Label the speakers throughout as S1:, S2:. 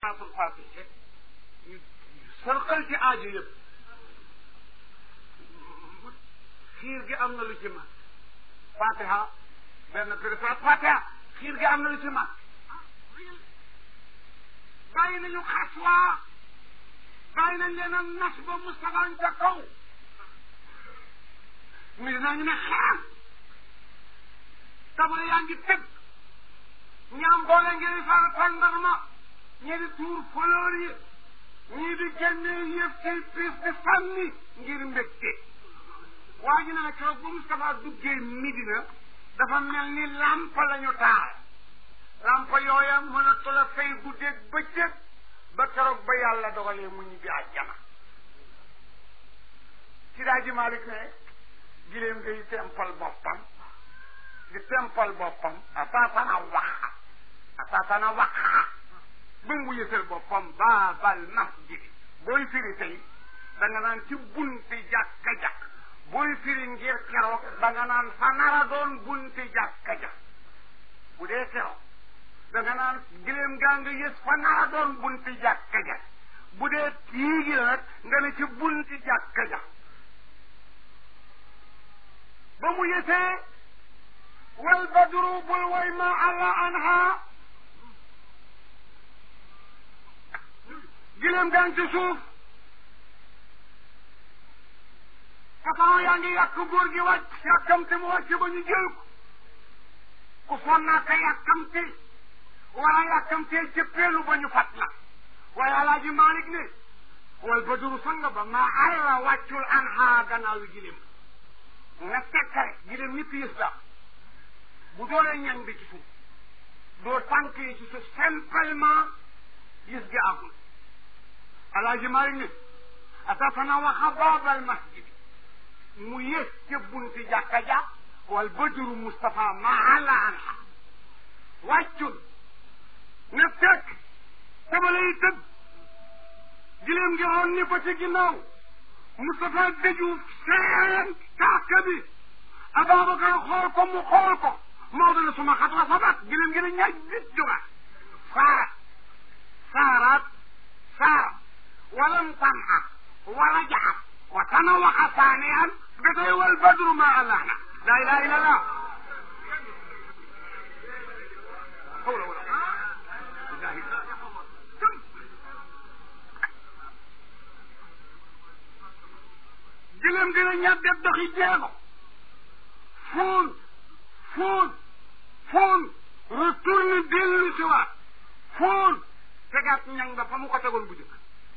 S1: salaatul fatiha ñu sërqal ci aajo yëpp xiir gi am na lu ci mag fatiha benn préfet fatiha xiir gi am na lu ci mag bàyyi nañu xaswa bàyyi nañ leen a nas ba Moustapha ca kaw mi dinañu ne xaam tabale yaa ngi tëgg ñaam boole ngeen fara tàndarma ñii di tuur fleur yi ñii di génne yëf ci piis di sànni ngir mbégte waa ji ne na keroog bu Moustapha duggee Midina dafa mel ni lampa la ñu taal lampa yooya mënatu la fay guddeeg bëccëg ba keroog ba yàlla dogalee mu ñibbi àjjana ci daa ji Malick ne giléem ngay tempal boppam di tempal boppam ataatana waxa ataatana waxa ba mu yësal boppam baabal masjid booy firi tey da nga naan ci bunti jàkka jàkk booy firi ngir keroog da nga naan fa nara doon bunti jàkka jàkk bu dee keroog da nga naan giléem gaa nga yës fa nara doon bunti jàkka jàkk bu dee kii gi nag nga ne ci bunti jàkka jàkk ba mu yësee wal badru bul way ma alla anha giléem gaa ngi ci suuf façon yaa ngi yàq góor gi wàcc yàkkamte mu wàcc ba ñu jël ko ku sonnaa ka yàkkamte wala yàkkamtee cëppeelu ba ñu fat la waaye alaaji Malik ne wal badru sanga ba ma alla wàccul anha gannaaw yi giléem nga tekkare giléem ñëpp yës daal bu doolee ñañ bi ci suuf doo tànk yi ci suuf simplement gis gi àggul alaaji Maalik ne atatana waxa baabal masjid mu yës ca bunti jàkka ja wal badru Moustapha ma ala anha wàccul na fekk tabala yi tëdd giléem ngi roon ni ko ci ginnaaw Moustapha dëju seen kaaka bi Ababacar xool ko mu xool ko Maodo ne suma xat la sabat giléem gi ne ñaaj bit jóga saarat saarat saarat walam tanha wala jaxat wa tanawaxa saaniyan ba tey wal badru ma allahna la ilaha illa allah giléem gi ne ñaaj def doxi jeego fuun fuun fuun retourne dellu si waat fuun tegaat ñang ba fa mu ko tegoon bu jëkk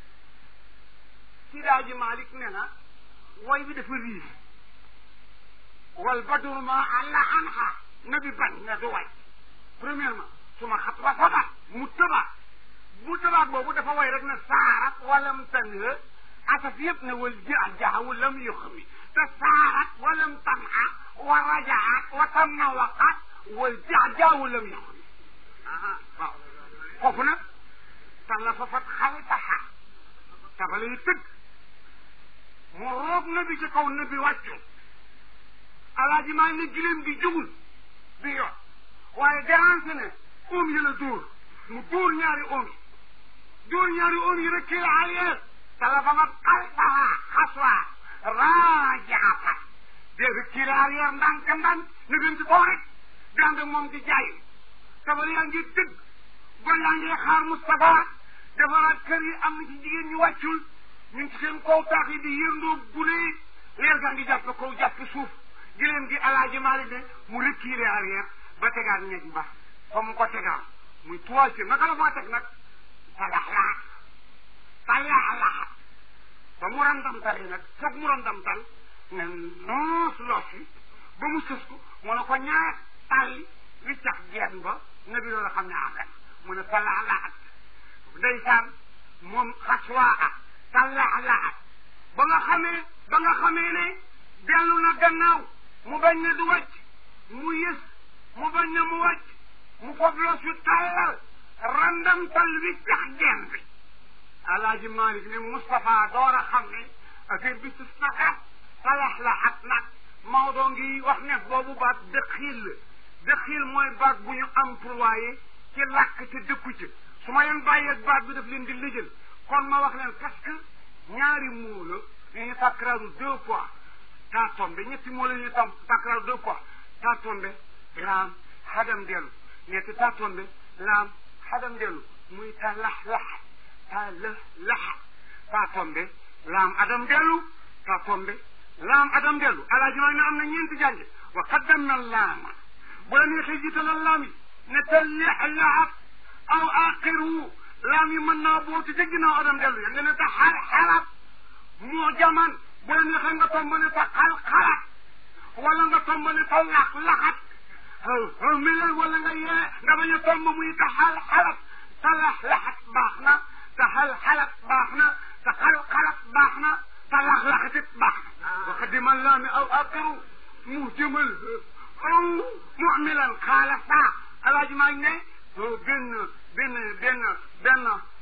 S1: si daaji Malik ne na way bi dafa riis wal badru ma alla anha nabi bañ ne du way premièrement suma xat wa sabat mu tëbaat bu tëbaat boobu dafa way rek ne saarat walam tanha asaf yëpp ne wal jajaha walam yuxmi te saarat walam tanha wa rajaat wa tamawaqat wal jaja walam yuxmi waaw foofu nag talla fa fat xaltaha tabale yi tëgg mu roog nabi ci kaw nabi wàccu alaaji maa ne giléem gi jugul bi yoon waaye dérancé ne oom yi la dóor mu dóor ñaari oom yi dóor ñaari oom yi rek arrière tala fa mat xaltaha xaswa raajaata dégg kii arrière ndànk ndànk na gën ci kaw rek dande moom di jaay tabale yaa ngi tëgg gon yaa ngi xaar Moustapha defaraat kër yi am na ci jigéen ñu wàccul ñu ngi ci seen kaw taax yi di yëndoo gulee leer gaa ngi jàpp kaw jàpp suuf giléem gi alaaji Maalik ne mu reculer arrière ba tegaat ñeg ba fa mu ko tegaat muy troisième naka la maa teg nag talaxlaat talaxlaat ba mu randamtal yi nag foog mu randamtal ne noos los yi ba mu sës ko mu ne ko ñaar tàlli li cax geen ba ne bi loolu xam ne àggan mu ne talaxlaat ndeysaan moom xaswaa talaxlaat ba nga xamee ba nga xamee ne dellu na gannaaw mu bañ ne du wàcc mu yës mu bañ ne mu wàcc mu foog los yu tàllal randamtal wi cax geen bi alaaji Malik ne Moustapha door a xam ne affaire bi sus na xat talaxlaat nag Maodo ngi wax ne boobu baat dëxiil la dëxiil mooy baat bu ñu employé ci làkk te dëkku ci su ma leen bàyyee ak baat bi daf leen di lijjal kon ma wax leen parce que ñaari moo la yu ñu takraaru deux fois taa tombe ñetti moo la ñu tam takraaru deux fois taa tombe laam xadam dellu ñetti taa tombe laam xadam dellu muy ta lax lax ta lëx lax taa tombe laam adam dellu taa tombe laam adam dellu alaaji maa ne am na ñeenti jànge wa qaddam na laama bu la neexee jiitalal laam yi ne ta lex laxat aw aqiru laam yi mën naa bootu ca ginnaaw adam dellu ya nga ne ta xal xalat moo jaman bu la neexee nga tomb ne ta xal xalat wala nga tomb ne ta lax laxat milal wala nga yee nga bañ a tomb muy ta xal xalat ta lax laxat baax na ta xal xalat baax na ta xal xalat baax na ta lax laxatit baax na wa qaddimal laami aw aqiru mu jëmal aw mumilan xaala saa alaaji maa ngi ne benn benn benn benn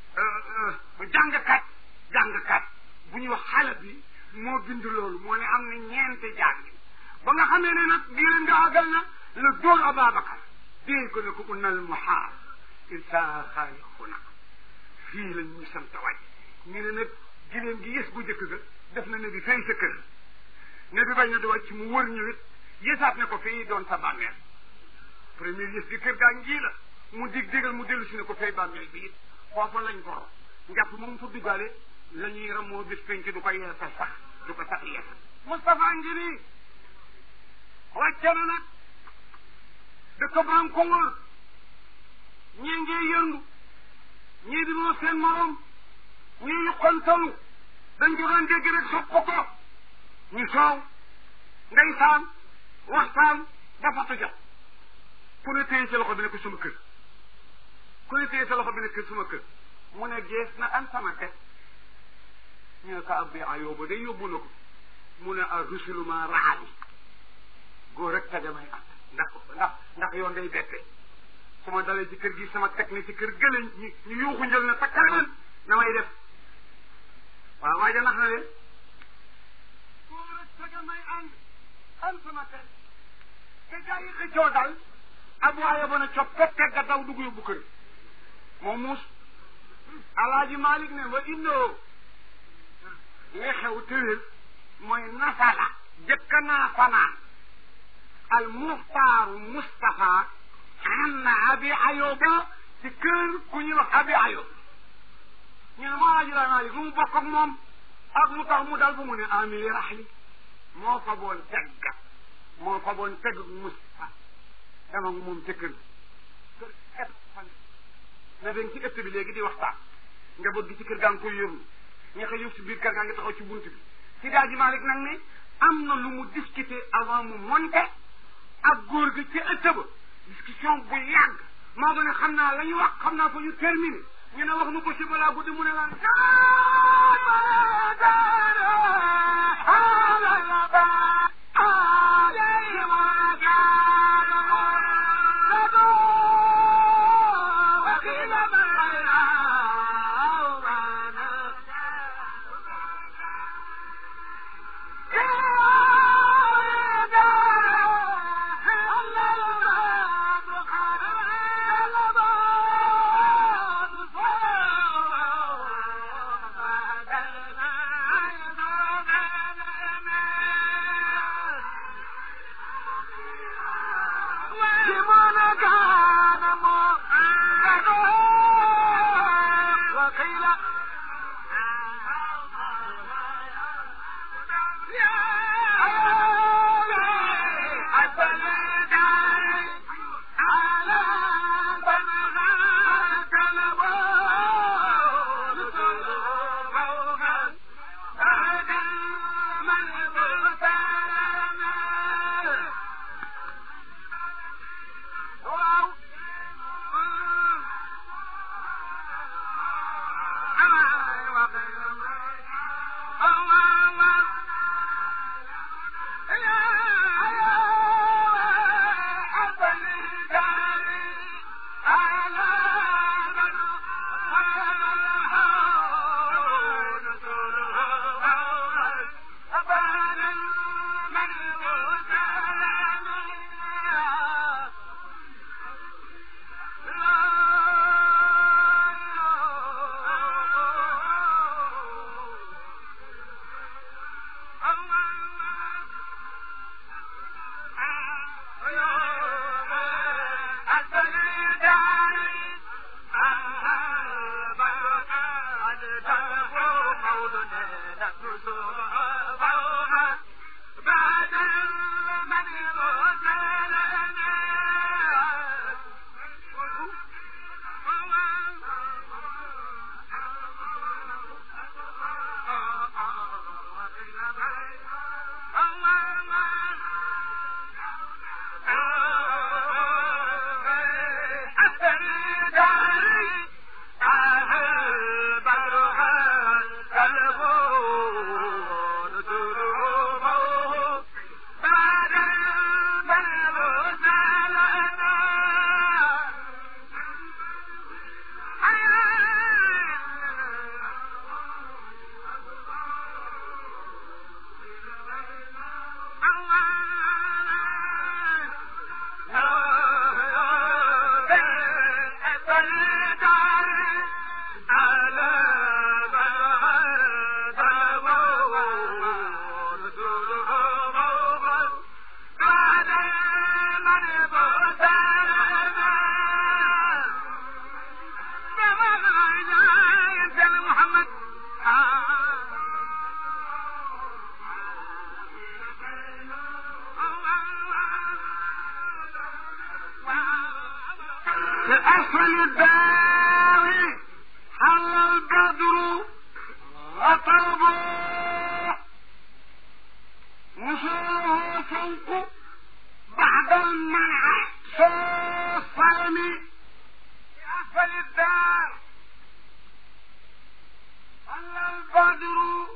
S1: jàngkat jàngkat bu ñuy wax xale bi moo bind loolu moo ne am na ñeenti jàng ba nga xamee ne nag gileen nga àggal na la dóor Ababacar dee ko ne ko unnal muhaar insa xaalixuna fii lañ ñu sant waaj ñu ne nag gileen gi yës bu njëkk ga def na ne bi fay sa kër ne bi bañ na di wàcc mu wër ñu it yësaat ne ko fii doon sa bàmmeel premier yës bi kër gaa ngi la mu dig digal mu dellu si ne ko fay bàmmeel bi it foofu lañ ko ro njàpp moom fa duggaale la ñuy ramoo bis penc du ko yeesal sax du ko sax yeesal Moustapha ngi nii wàcce na nag dëkk baam ko wër ñii ngee yëndu ñii di moo seen morom ñii ñu xontalu dañ ko doon dégg rek sopp ko ñu soow ndeysaan waxtaan ba fatu jot ku ne téye sa loxo bi ne ko suma kër ku ne téye sa loxo bi ne ko suma kër mu ne gees na an sama teg ñu ne ko abbi ayooba day yóbbu na ko mu ne a rusuluma raxali góor rek te damay at ndax ndax ndax yoon day bette su ma dalee ci kër gi sama teg ne ci kër gële ñu ñu yuuxu njël na takkar leen na may def waaw waaja nax na leen góor rek te damay ànd an sama teg te gaa yi xëccoo dal ab waaye ba na cop pet tegga daw dugg yóbbu kër moom muus alaaji malik ne wa indoo li xew tëwél mooy nasala jëkka naa fanaan al muxtaaru mustafa an na abi ayoba ci kër ku ñuy wax abi ayob ñu ne ma alaaji laa malik lu mu bokk ak moom ak lu tax mu dal bu mu ne amili raxli moo fa boon tegga moo fa boon tegg mustafa dama moom ca kër kër ëpp fan na dañ ci ëtt bi léegi di waxtaan njaboot gi ci kër gaa ngi koy yërnu ña ko yëf si biir kër gaa ngi taxaw ci bunt bi si daa ji Malik nag ne am na lu mu discuter avant mu monté ak góor gi ci ëtt ba discussion bu yàgg maa doon ne xam naa la ñu wax xam naa fa ñu terminé ñu ne wax nu ko si balaa guddi mu ne lan أسفل الدار حل البدر وطلبه وصوله فوق بعد المنع الصلم في أسفل الدار حل البدر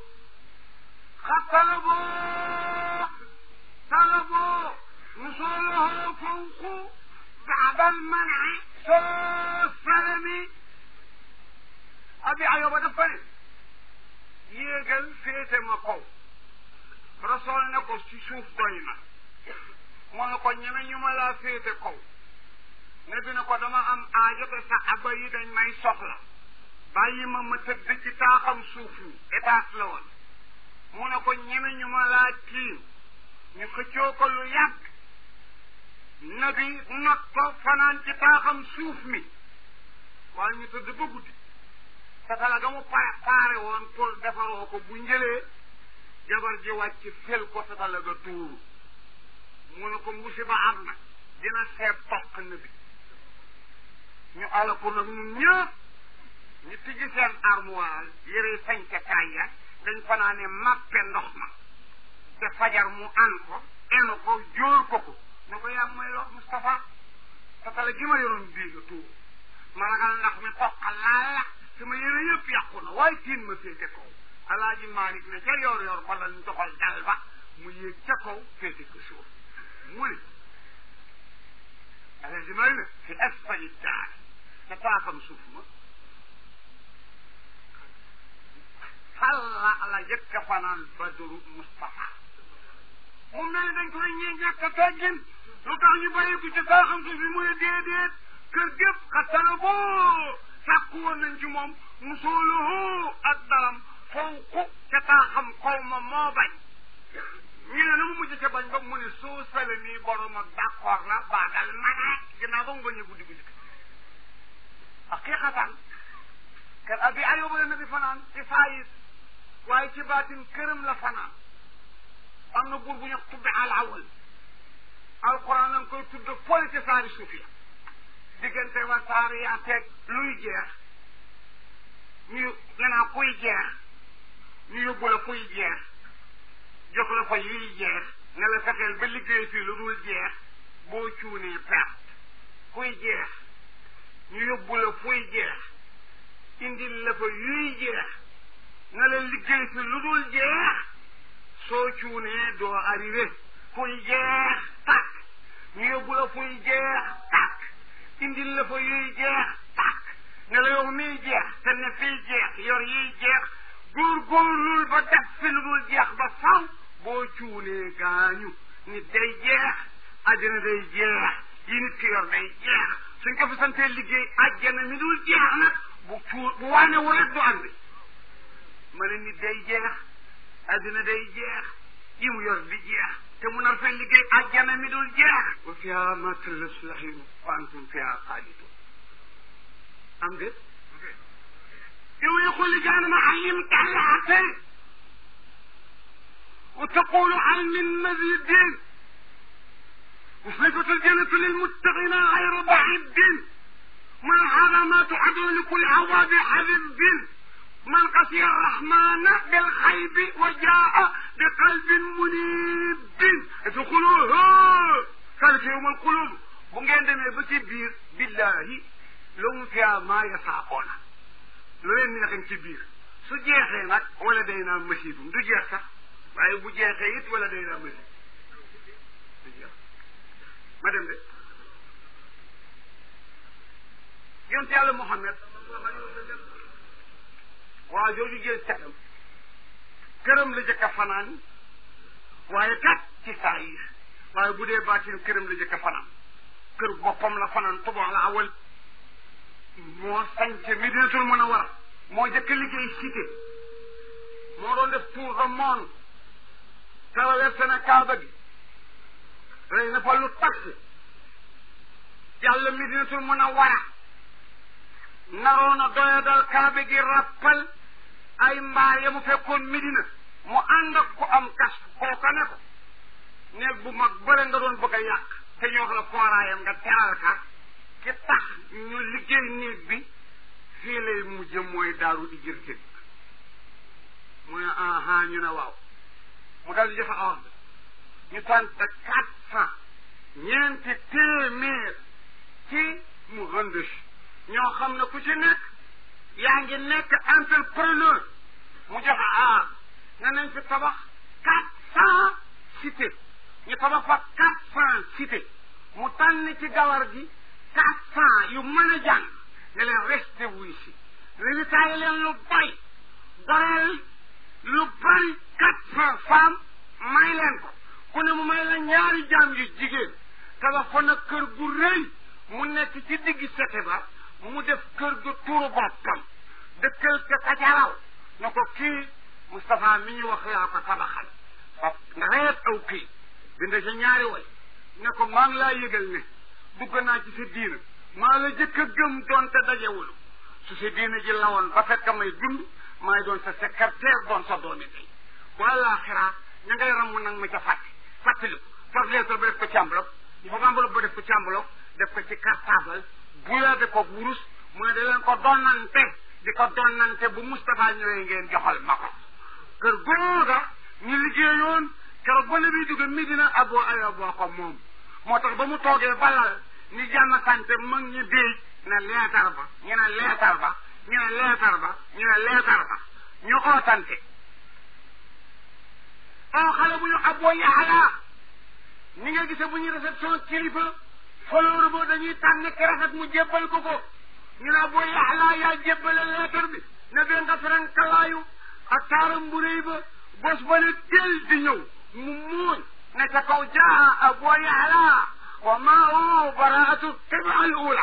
S1: طلبوا طلبوا وصوله فوق بعد المنع السلم abi ayoba dafa ne yéegal féete ma kaw rasool ne ko ci suuf doy na mu ne ko ñeme ñu ma laa féete kaw ne bi ne ko dama am aajo te sa aba yi dañ may soxla bàyyi ma ma tëdd ci taaxam suuf mi étage la woon mu ne ko ñeme ñu ma laa tiim ñu xëccoo ko lu yàgg nabi not ko fanaan ci taaxam suuf mi waaye ñu tëdd ba guddi satala ga mu pare paare woon pour defaroo ko bu njëlee jabar ji wàcc fel ko satala ga tuuru mu ne ko musiba am na dina seeb toq nabi ñu ala ko nag ñun ñëpp ñu tijji seen armoire yëre sañca kaay ya dañ fanaane màppe ndox ma te fajar mu an ko enu ko jóor ko ko ne ko yaa may lox Moustapha satala gi ma yoroon bii nga tuuru ma ragal ndax mi toqal laa la sama yére yëpp yàqu na waaye tiin ma féete kaw alaaji Malick ne ca yor yor bala ñu doxal dal ba mu yéeg ca kaw féete ko suuf mu ne alaaji Malick ne fi asfali daar ca taakam suuf ma xalla la jëkk a fanaan badru Moustapha mu mel ne dañ koy ñee ñàkk a teggin lu tax ñu bàyyi ko ci taakam suuf bi mu ne déedéet kër gépp xattala boo sàkku woon nañ ci moom musooluhu ak dalam fawqu ca taaxam xaw ma moo bañ ñu ne na mu mujj ca bañ ba mu ne soo sale nii borom ak d'accord na baadal mane ginnaaw ba mu bañee guddi guddi ak kii xataan kër abi ayoba la nabi fanaan ci faayit waaye ci baatin këram la fanaan am na buur bu ñu tudde al awal alquran lañ koy tudde fole ci saari suuf ya diggante wa saari yaa teg luy jeex ñu ganaa kuy jeex ñu yóbbu la fuy jeex jox la fa yuy jeex ne la fexeel ba liggéey fii lu dul jeex boo cuunee perte kuy jeex ñu yóbbu la fuy jeex indil la fa yuy jeex ne la liggéey fi lu dul jeex soo cuunee doo arrivé fuy jeex tàkk ñu yóbbu la fuy jeex tàkk indil la fa yuy jeex tàkk ne la yow miy jeex te ne fiy jeex yor yiy jeex góorgóorlul ba def fi lu dul jeex ba faw boo cuunee gaañu nit day jeex àddina day jeex yi nit ki yor day jeex suñ ko fi santee liggéey àjjana mi dul jeex nag bu cuur bu waane wu rek du ànd ma ne nit day jeex àddina day jeex yi mu yor di jeex te mu nar fee liggéey àjjana mi dul jeex wa fiha ma tallas lahinu wa antum fiha xaalidun am déet yow yi xulli jaanama allim talaate وتقول هل من مزيد وصفة الجنة للمتقين غير بعيد ما هذا ما تعدون لكل عواب حبيب من خشي الرحمن بالخيب وجاء بقلب منيب ادخلوها قال في يوم القلوب bu ngeen demee ba ci biir billahi lahum fiha ma yasaaqoona lu leen neexin ci biir su jeexee nag wala day naa masiidum du jeex sax waaye bu jeexee it wala day naa masiid du jeex ma dem de yonent yàlla Muhammad waa jooju jël catam këram la jëkk a fanaan waaye kat ci saa yi waaye bu dee baatin këram la jëkk a fanaan kër boppam la fanaan tubaab la awal moo sañce Medinatul Munawwara moo jëkk liggéey cité moo doon def tour de monde traversé na Kaaba gi rey na fa lu taxi yàlla Medinatul Munawwara naroon a doyadal Kaaba gi rappal ay mbaar ya mu fekkoon Medina mu ànd ak ku am kas kooka ne ko néeg bu mag bële nga doon bëgg a yàq te ñu wax la fooraayam nga teral ka ki tax ñu liggéey néeg bi fii lay mujj mooy daaru di jërte mu ne aha ñu ne waaw mu dal joxe ordre ñu tànn quatre cent ñeenti téeméer ci mu rëndëch ñoo xam ne ku ci nekk yaa ngi nekk entrepreneur mu joxe aar ne nañ fi tabax quatre cent cité ñu tabax fa quatre cent cité mu tànn ci gawar gi quatre cent yu mën a jàng ne leen resté wuy si résultat yi leen lu bay doreel lu bari quatre cent femmes may leen ko ku ne mu may la ñaari jaam yu jigéen tabax fa nag kër gu rëy mu nekk ci digg sete ba mu def kër gu turu boppam dëkkal ca kacaraw na ko kii Moustapha mi ñu wax yaa ko tabaxal faf nga reet aw kii bind sa ñaari way ne ko maa ngi laa yëgal ne dugg naa ci sa diina maa la jëkk a gëm doon te dajewulu su sa diina ji lawoon ba fekk may dund maay doon sa secrétaire doon sa doomi tey wala xiraa ña ngay ramm nag ma ca fàtte fàttaliku faf lettre ba def ko ci enveloppe ñu faf enveloppe ba def ko ci enveloppe def ko ci cartable buyaade ko wurus mu ne da leen ko donnante di ko donnante bu Moustapha ñëwee ngeen joxal ma ko kër googa ñu liggéeyoon keroog ba ne bii dugg Medina Abu Ayyub boo ko moom moo tax ba mu toogee balal ni jàmm sante mag ñi déej ne leetar ba ñu ne leetar ba ñu ne leetar ba ñu ne leetar ba ñu ootante oo xale bu ñu Abu Yahya ni nga gisee bu ñuy réception kilifa fleur ba dañuy tànn ki rafet mu jébbal ko ko ñu ne Abu Yahya yaa jébbale leetar bi ne bee nga ferenkalaayu ak taaram bu rëy ba bos ba ne teel di ñëw mu muuñ ne ca kaw jaa Abu Yahya wa maahu baraatu tiba al ula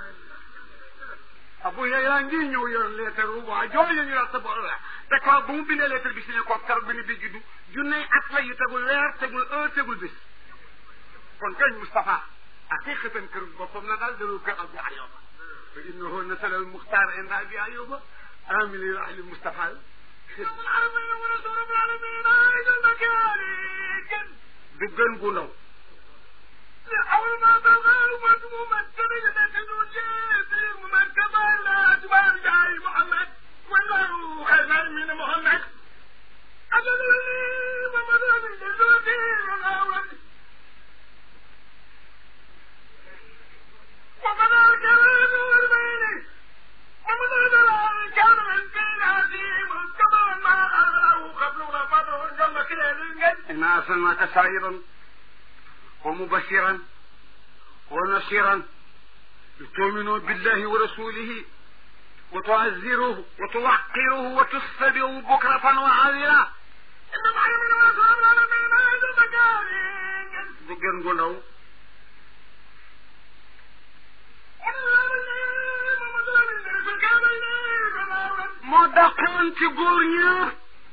S1: Abu Yahya ngi ñëw yor leetar bu waa jooju ñu la tiba ula te kaw ba mu bindee leetar bi signé ko keroog bi ni bi juddu junney at la yu tegul weer tegul heure tegul bis kon kañ Moustapha haqiqatan kër boppam la daal dalul kër Abu Ayyuba fa innahu nasala al muxtaar inda Abi Ayyuba amili ahli Moustapha du gën gu ndaw
S2: أول ما بغى ومدمو مكتبه لتدو جيبي ومكتبه لا تبار جاي محمد والله خير من محمد أجلني ومدن جزوتي وغاوت ومدى الكلام والبين ومدى الكلام الدين عظيم كما ما أراه قبل غفر جل كلام
S1: إنا أرسلناك شاهدا ومبشرا ونصيرا لتؤمنوا بالله ورسوله وتعزروه وتوقروه وتستبعوا بكرة وعاذرا
S2: إنما يمن وصول العالمين هذا المكان
S1: du gën gu ndaw moo dàqoon ci góor ñëpp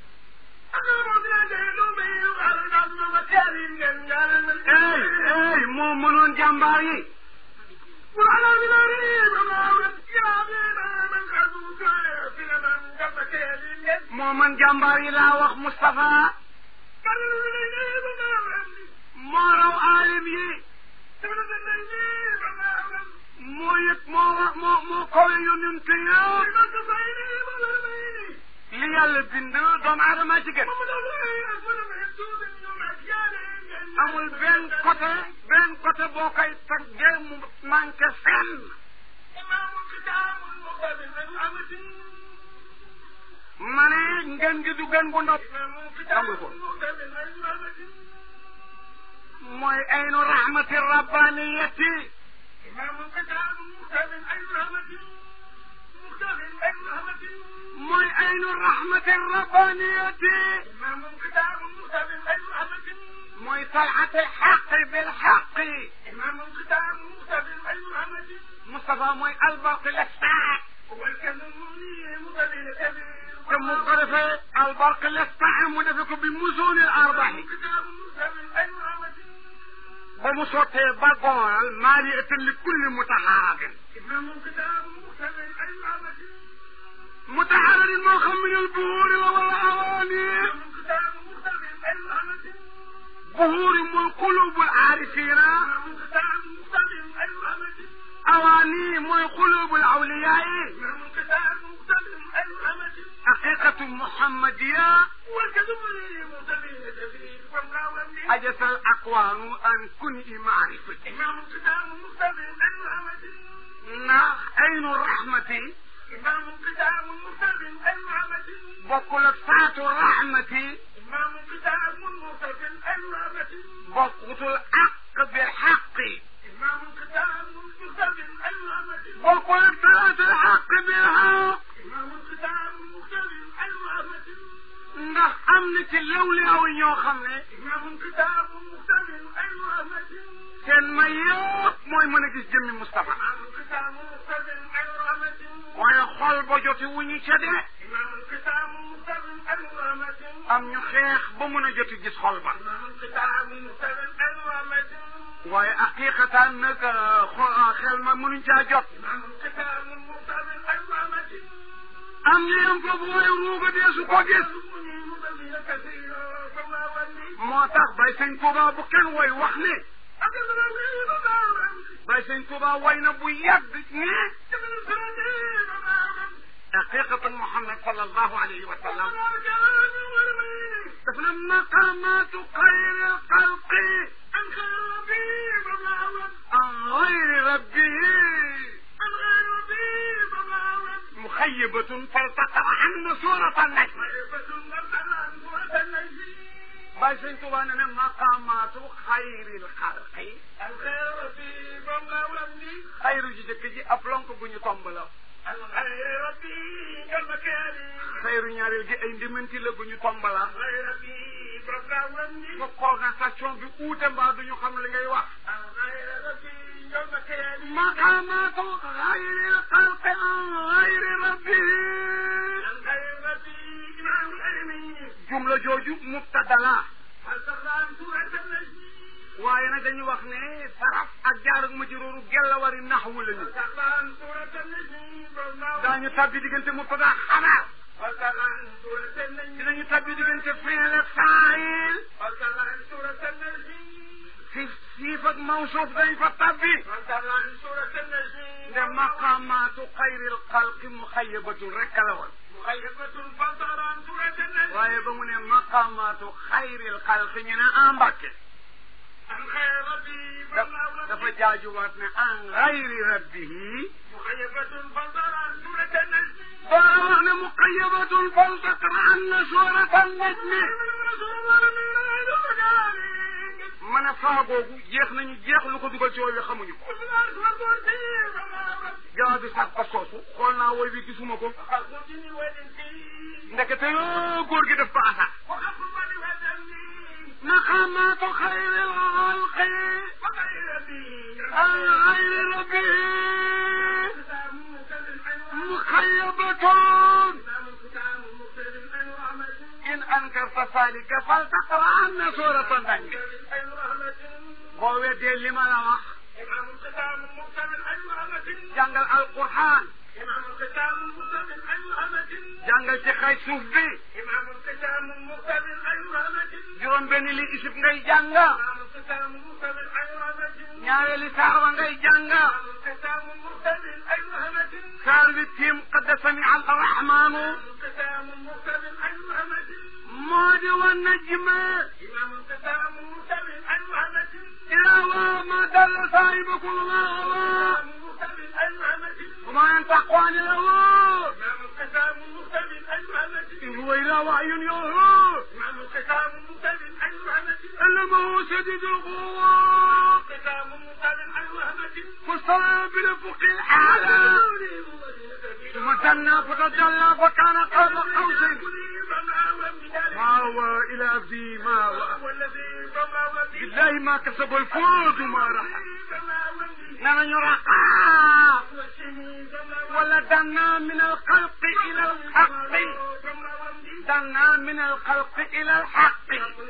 S1: ey ey moo mënoon jàmbaar yi moo mën jàmbaar yi laa wax Moustapha moo raw aalim yi moo yëg moo wa moo moo kawe yonent yëpp li yàlla bind doomu aadama ci gën amul benn côté benn côté boo koy taggee mu manqué fenn ma ne ngeen gi du gën bu ndopp nangul ko mooy aynu rahmati rabbaniyati mooy aynu rahmati rabbaniyati mooy talxati alxaqi bilxaqi Moustapha mooy albaqi lestaa te mu ko defee albaqi lestaa mu defe ko bi musuuni arbaxi ba mu sottee ba gool maaliatan li kulli mutaxaarabin mutaxaararin moo xam min al buhuuri la wala awaani buhuuri mooy qulubu aarifina awaani mooy qulubu awliyaai xaqiqatu muhammadiya أجت الأقوال أن كن معرفتي نعم أين الرحمة بقول ساعة الرحمة بقول الحق بالحق بقول ساعة الحق بالحق ndax am na ci lawli aw ñoo xam ne seen may yëpp mooy mën a gis jëmmi Moustapha waaye xol ba joti wu ñu ca de am ñu xeex ba mën a joti gis xol ba waaye aqiqatan nag xel ma mënuñ caa jot am ñu yem foofu waaye ruuga dee su ko gis moo tax bay sëñ Tuuba bu kenn woy wax ne bay sëñ Tuuba woy na bu yàgg ne haqiqatu Muhammad sallallahu alayhi wa sallam daf na maqamatu xayri xalqi an xayri rabbihi مخيبة فالتقى عنا سورة النجم باي سين توانا مقامات خير الخلق خير جدك جي أفلونك بني طنبلا خير ñaareel gi ay ndimanti la bu ñu tombala ba conversation bi uute mbaa duñu xam li ngay wax مقامات غير الخلق عن غير ربه جملة جوجو مبتدلا waaye nag dañu wax ne saraf ak jaar ak majruur gella wari naxwu lañu daañu tabbi diggante mubtada xabar dinañu tabbi diggante fiil ak faayil si siif ak mawsuuf dañ fa tabbi nde maqamaatu xayril xalqi muxayabatun rek la woon waaye ba mu ne maqamaatu xayril xalqi ñu ne en mbàkke dafa jaajuwaat ne an xayri rabbihi doora wax ne muqayabatun faltaqra anna suurata najmi mën a faagoogu jeex nañu jeex lu ko dugal ci wooy wi xamuñu ko jawab bi sax ba soosu xool naa wooy wi gisuma ko ndekete yoo góor gi def ko asa maqamaatu xayri lxalqi an xayri rabbi muxayabatun in ankarta salika faltaqra anna surata najmi boo weddee li ma la wax jàngal alquran jàngal ci xay suuf bi juróom benn li isib ngay jàng ñaareeli saar wa ngay jàng saar wi tiim qad sami al rahmaanu moo di wa najma ila wa ma dalla saahibakum ma hawa وما ينطق عن الهوى إن هو إلا وحي يوحى علمه شديد القوى فاستوى بالأفق الأعلى ثم دنا فتدلى فكان قاب قوسين ما هو إلى عبدي ما هو بالله ما كسب الفوز ما رحم نحن يرقى ولا دنا من الخلق إلى الحق دنا من الخلق إلى الحق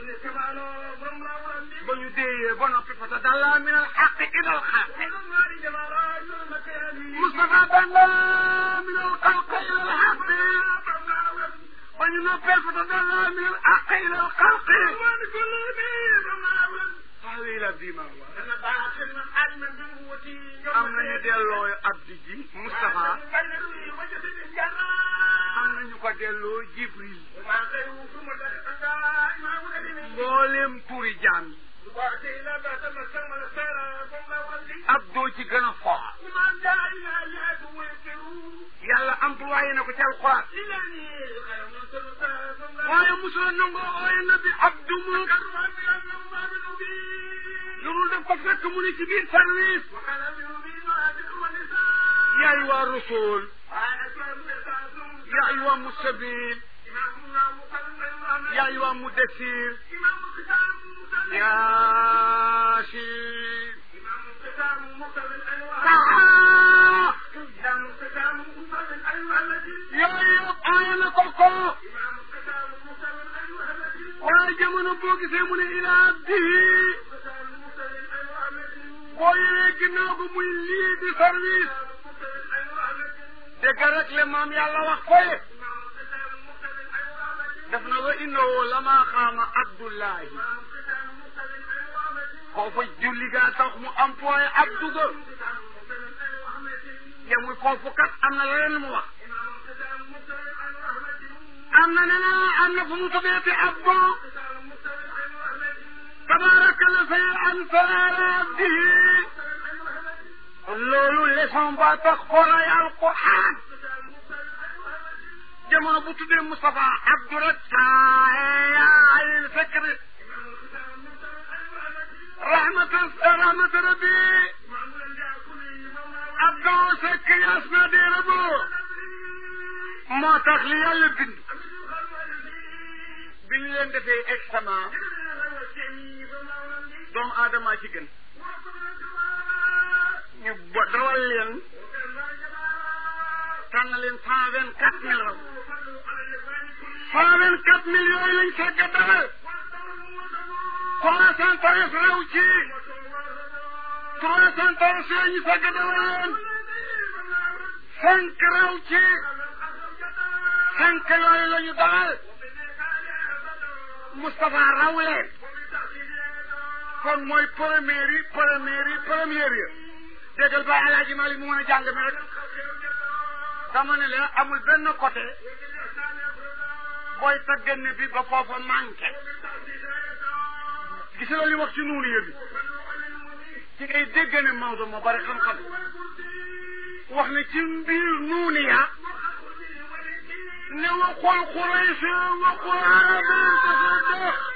S1: بيدي بنطي فتدلى من الحق إلى الحق مصطفى دنا من الخلق إلى الحق وننفي فتدلى من الحق إلى الخلق هذه إلى ديما am nañu delloo abdi ji Moustapha am nañu ko delloo Jibril mboolem turi jaam yi abdoo ci gën a fort yàlla employé na ko ci alquran waaye mosula nangoo ooye na bi abdu mu lu dul def ko fekk mu ni ci biir service يا أيها الرسول يا أيها المستبين يا أيها المدثر يا شيخ يا أيها أين كوكو واجمنا بوك سيمون إلى عبده booyee ginnaaw ba muy lii di service dégg rek le maam yàlla wax koye def na wa innahu lama xaama abdullahi foofa julli gaa tax mu employé abdu ga yemul foofu kat am na leneen mu wax am na neneen am na fu mu tuddee abdu tabaraka la fay an salaala abdihi loolu leçon ba tax xoolay alquran jamono bu tuddee Moustapha Abdou rek ayil fikri rahmatan rahmata rabbi Abdou Seck yas na dee rabo moo tax li yàlla bind bi ñu leen defee examen doomu aadama ci gën ñu bo dawal leen tànn leen cent vingt quatre mille raw cent vingt quatre mille yooyu lañ fekk dawal trois cent treize raw ci trois cent treize yooyu ñu fekk dawal leen cinq raw ci cinq yooyu la ñu dawal Moustapha raw leen kon mooy première yi première yi première yi déggal ba alaaji Malik mu mën a jàng mi rek dama ne la amul benn côté booy tagganne bi ba foofa manqué gis nga li wax ci nuunu yëbi ci ngay dégg ne Maodo moo bari xam-xam wax ne ci mbir nuuni ya ne waxul xuraysi waxul arabi dafa dox